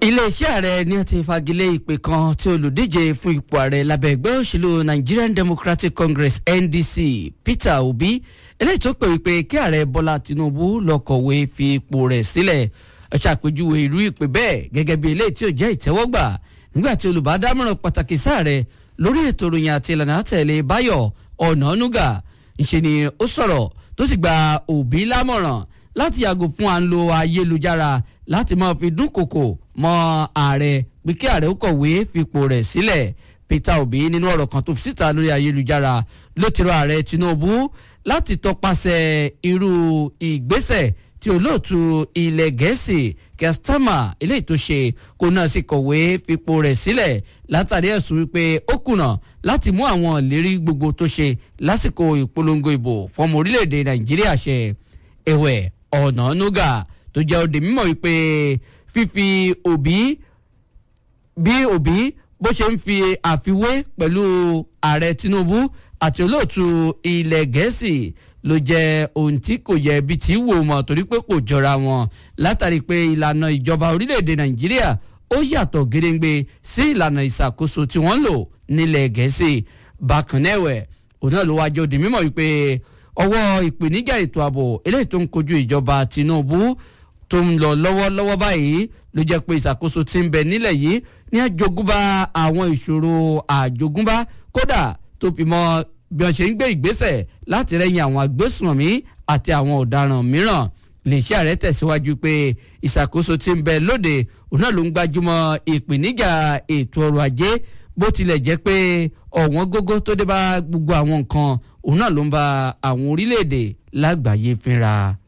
iléeṣẹ́ ààrẹ ní ó ti fagilé ìpè kan tí olùdíje fún ipò ààrẹ lábẹ́ ẹgbẹ́ òṣèlú Nigerian Democratic Congress NDC Peter Obi eléyìí tó pè wípé kí ààrẹ Bọ́lá Tinubu lọ kọ̀wé fi ipò rẹ̀ sílẹ̀ ẹ ṣàpèjúwe irú ìpè bẹ́ẹ̀ gẹ́gẹ́ bí eléyìí tí ò jẹ́ ìtẹ́wọ́gbà nígbà tí olùbádámọ̀ràn pàtàkì sáàrẹ lórí ètò ìròyìn àti ìlànà àtẹ̀lé Báyọ̀ Ọ̀nànúgà ńṣe ni ó sọ̀rọ̀ tó sì gba Obi lámọ̀ràn láti yàgò fún à ń lo ayélujára láti máa fi dúnkòkò mọ́ ààrẹ pé kí ààrẹ ó kọ̀wé fipò rẹ̀ sílẹ̀ Peter Obi nínú ọ̀rọ̀ kan tó fi síta lórí ayélujára ló ti rọ ààrẹ Tinubu láti tọpasẹ̀ irú ìgbésẹ̀ tí olóòtú ilẹ̀ gẹ̀ẹ́sì kẹsítámà eléyìí tó ṣe kó náà sì kọ̀wé fipò rẹ̀ sílẹ̀ látàrí ẹ̀sùn wípé ó kùnà láti mú àwọn ìlérí gbogbo tó ṣe lásìkò ìpolongo ìbò fọmọ orílẹ̀-èdè Nàìjíríà ṣẹ ẹ̀wẹ̀ Ọ̀nànúgà tó jẹ́ òde mímọ̀ wípé fífi Obi bí Obi bó ṣe ń fi àfiwé pẹ̀lú ààrẹ Tinubu àti olóòtú ilẹ̀ gẹ̀ẹ́sì ló jẹ́ ohun tí kò yẹ bí tí wò mọ̀ torí pé kò jọra wọn látàrí pé ìlànà ìjọba orílẹ̀-èdè Nàìjíríà ó yàtọ̀ gédéǹgbé sí ìlànà ìṣàkóso tí wọ́n ń lò nílẹ̀ gẹ̀ẹ́sì bákan náà ẹ̀wẹ̀ òun náà ló wá jẹ́ òde mímọ̀ wípé ọwọ́ ìpèníjà ètò ààbò eléyìí tó ń kojú ìjọba Tinubu tó ń lọ lọ́wọ́lọ́wọ́ báyìí ló jẹ́ pé ìṣàkóso tí ń bẹ nílẹ̀ yìí ní àjogúnbá àwọn ìṣòro àjogúnbá kódà tó fi mọ́ bí wọ́n ṣe ń gbé ìgbésẹ̀ láti rẹ́yìn àwọn agbésùnmọ̀mí àti àwọn ọ̀daràn mìíràn iléeṣẹ́ ààrẹ tẹ̀síwájú pé ìṣàkóso tí ń bẹ lóde òun náà ló ń gbájúmọ́ ìpèníjà ètò ọrọ̀ ajé bó tilẹ̀ jẹ́ pé ọ̀wọ́n gógó tó dé bá gbogbo àwọn nǹkan òun náà ló ń ba àwọn orílẹ̀-èdè lágbàáyé fínra.